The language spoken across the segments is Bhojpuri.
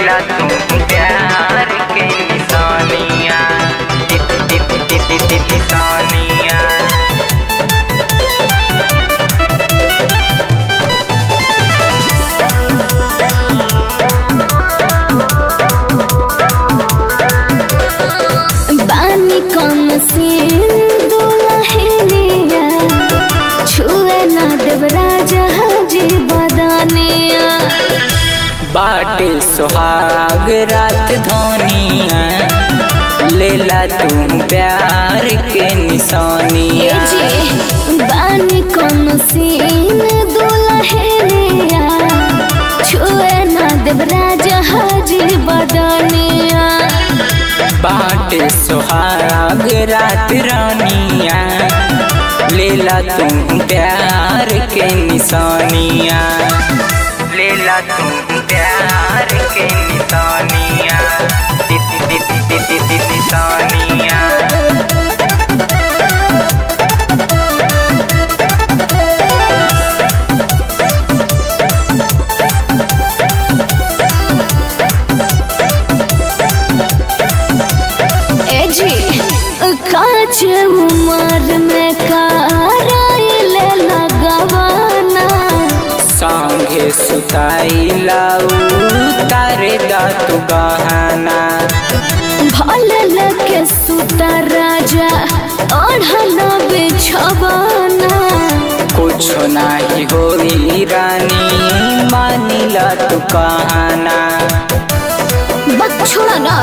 लेला तू प्यार के निशानिया टिप टिप टिप टिप टिप निशानिया बानी कम सीन दुलहिनिया छुए ना देव राजा जी बदनिया बाटे सुहाग रात धोनिया लेला तू प्यार के ए निशानिया जी बानी कम सीन दुलहिनिया छुए ना देव राजा जी बदनिया बाटे सुहाग रात रानिया लेला तू प्यार के निशानिया लेला तू प्यार के निशानिया टिप टिप टिप टिप टिप निशानिया ए जी काच उमर में कराइल लगवाना संगे सुताई लाऊ तारे दातु गहना भल लगे सुता राजा ओढ़ल बिछवाना कुछ नाही होई रानी मानिला तू कहना बछड़ा ना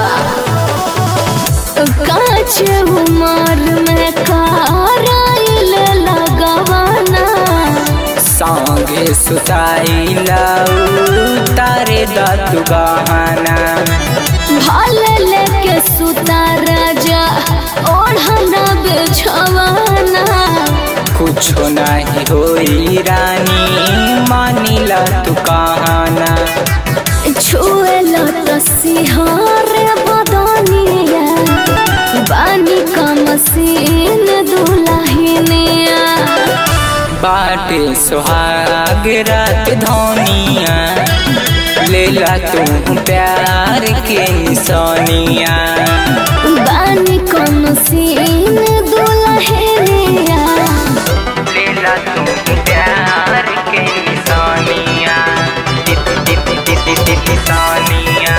काच उमर में कराइल लगवाना संगे सुताई लाऊ तारे दातु गहना भल लगे सुता राजा ओढ़ल बिछवाना कुछ नाही होई रानी मानिला तू कहना छुएल तो सिहार बदनिया बानी का मसीन दुलहिनिया बाटे सुहाग रात धोनिया लेला तू प्यार के निशानिया बानी का मसीन दुलहिनिया लेला तू प्यार के निशानिया टिप टिप टिप टिप टिप निशानिया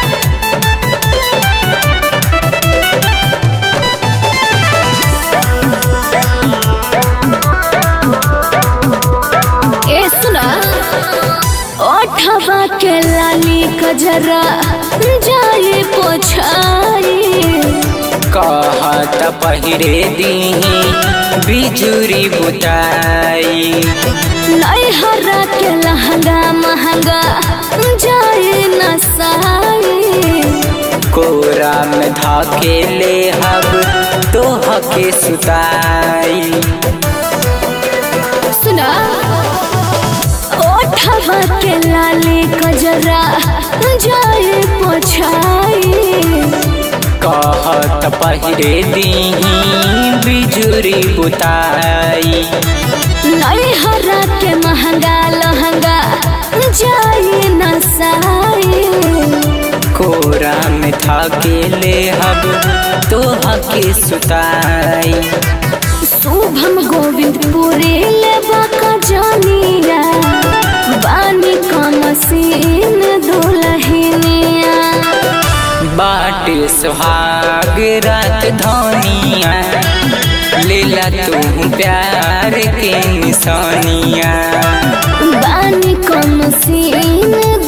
ए सुना ओठवा के लाली कजरा जाए पोछाई कहत पहिरे दीही बिजुरी बुताई नैहरा के लहंगा महंगा जाए नसाई कोरा में धाके ले हब तोह के सुताई सुना ओठवा के लाली कजरा जाए पोछाई कहत पहिरे दीही बिजुरी बुताई नैहरा के महंगा लहंगा जाए नसाई कोरा में धाके ले हब तोह के सुताई शुभम गोविंद पुरे लेबा का जानिया बानी का मसीन दुलहिनिया बाटे सुहाग रात धोनिया लेला तू प्यार के निशानिया बानी का मसीन